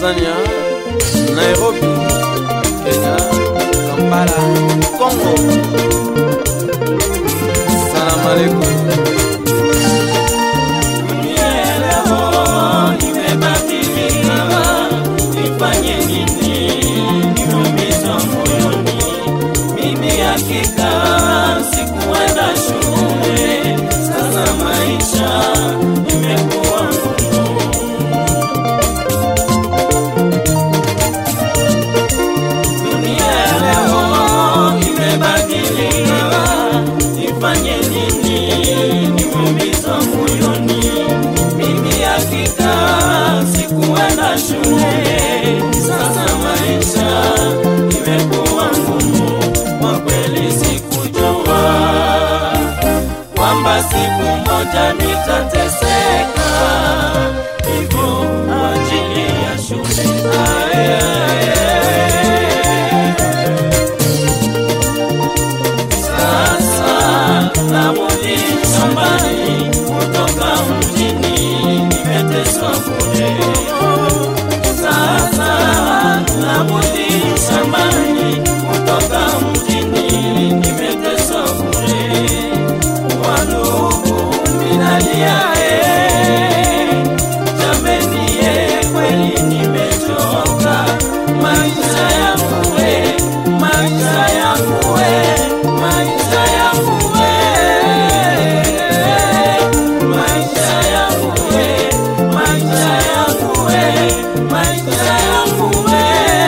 Tanzania, Nairobi, Kenya, Kampala, Congo. Salamu alaikum. Nifanye nini? Nimeumizwa moyoni. Mimi hakika sikuenda shule, sasa maisha imekuwa ngumu. Dunia ya leo imebadilika, nifanye nini? Nimeumizwa moyoni. Mimi hakika sikuenda shule, sasa maisha imekuwa ngumu. Kwa kweli sikujua kwamba siku moja nitateseka hivyo kwa ajili ya shule. Aye, aye, aye. Sasa narudi shambani kutoka mjini, nimeteswa bure. Sasa narudi shambani kutoka mjini, nimeteswa bure. Wandugu minalia, eh, jameni, eh, kweli nimechoka. Maisha yangu, eh, maisha yangu, eh, maisha yangu, eh, maisha yangu, eh, maisha yangu, eh, maisha yangu, eh.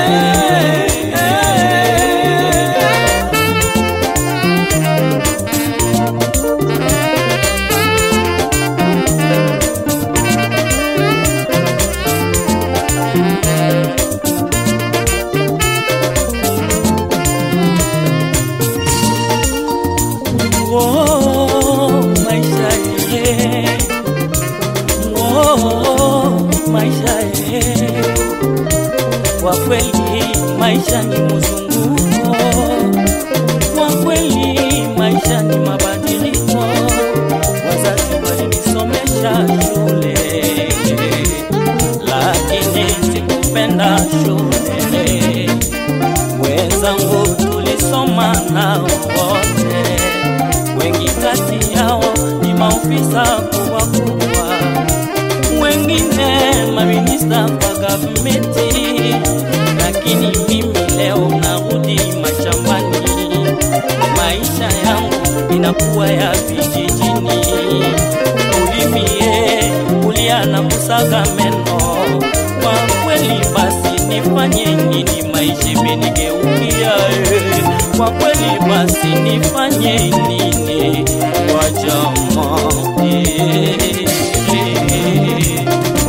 Oh, maisha ye. Oh, maisha ye. Kwa kweli maisha ni mzunguko, kwa kweli maisha ni mabadiliko. Wazazi walinisomesha shule, lakini sikupenda shule. Wenzangu tulisoma nao wote wengi kati yao ni maofisa kubwa kubwa, wengine maminista kwa gavumenti, lakini mimi leo narudi mashambani. Maisha yangu inakuwa ya vijijini, ulimie kulia na kusaga meno. Kwa kweli basi nifanye nini? Maisha imenigeukia eh. Kwa kweli basi nifanye nini? Kwa jamaa eh, eh.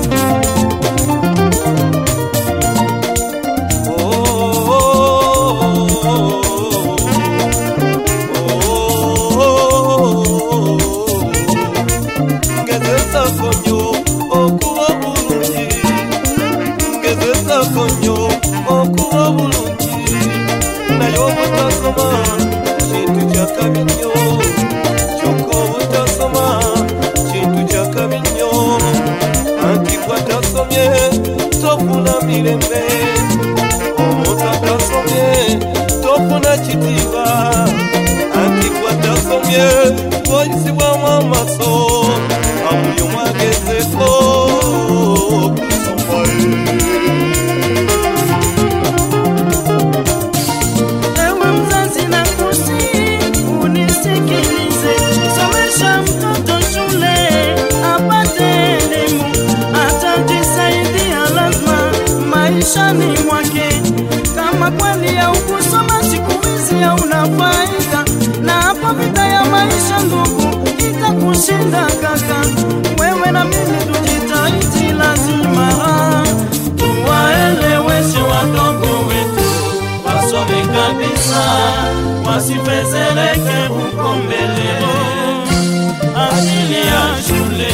ngezeza konyo okuba bulungi ngezeza konyo okuba bulungi naye obutasoma kintu kyakabi nnyo kyokka obutasoma kintu kyakabi nnyo anti gwatasomye tofuna mirembe omuntu atasomye tofuna kitiibwa anti gwatasomye oyisibwamu amaso abuli omu agezeko kusoma Ewe mzazi na kusi, unisikilize, somesha mtoto shule apate elimu, atajisaidia lazima maishani mwake. Kama kweli ya ukusoma siku hizi hauna faida, na hapo vita ya maisha ndugu itakushinda kaka. Wewe na mimi tujitahidi, lazima tuwaeleweshe wadogo wetu wasome kabisa, wasifezeleke huko mbele, ajili ya shule.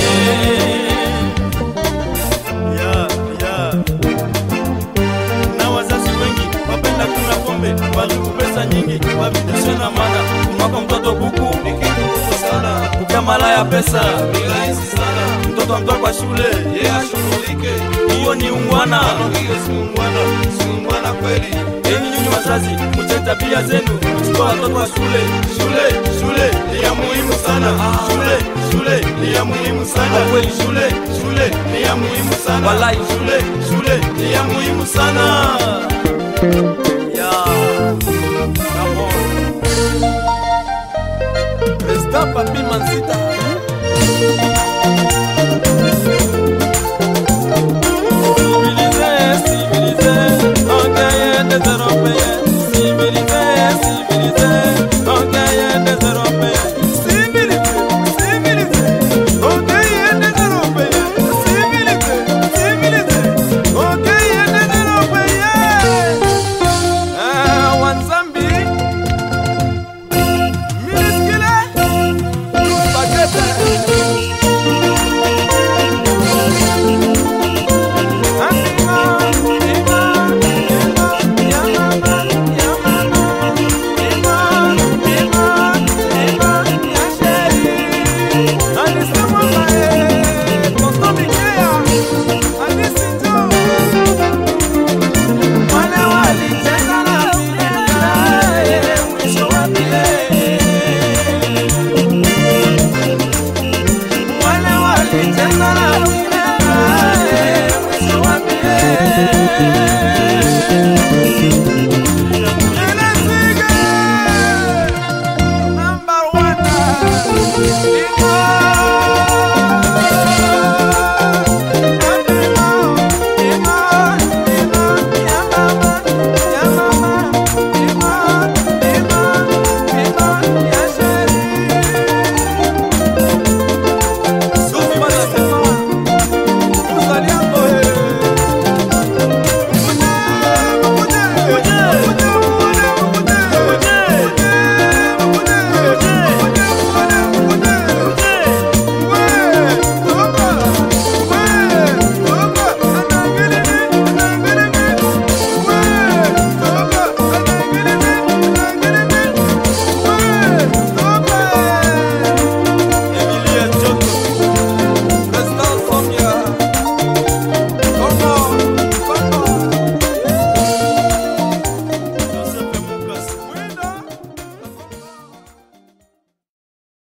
ya ya na wazazi wengi wapenda kuna pombe waliku pesa nyingi wavidishe na mana kumwaka mtoto kuku ni kitu kubwa sana kupia malaya pesa ni rahisi sana mtoto mtoto amtoa kwa shule yeye ashughulike. hiyo ni ungwana Hiyo si ungwana, si ungwana kweli. enyi nyinyi wazazi mche tabia zenu kuchukua watoto wa shule shule shule ni ya muhimu sana shule shule ni ya muhimu sana Kweli. shule shule ni ya muhimu sana Walai. shule shule ni ya muhimu sana yeah. Come on. Resta papi mansita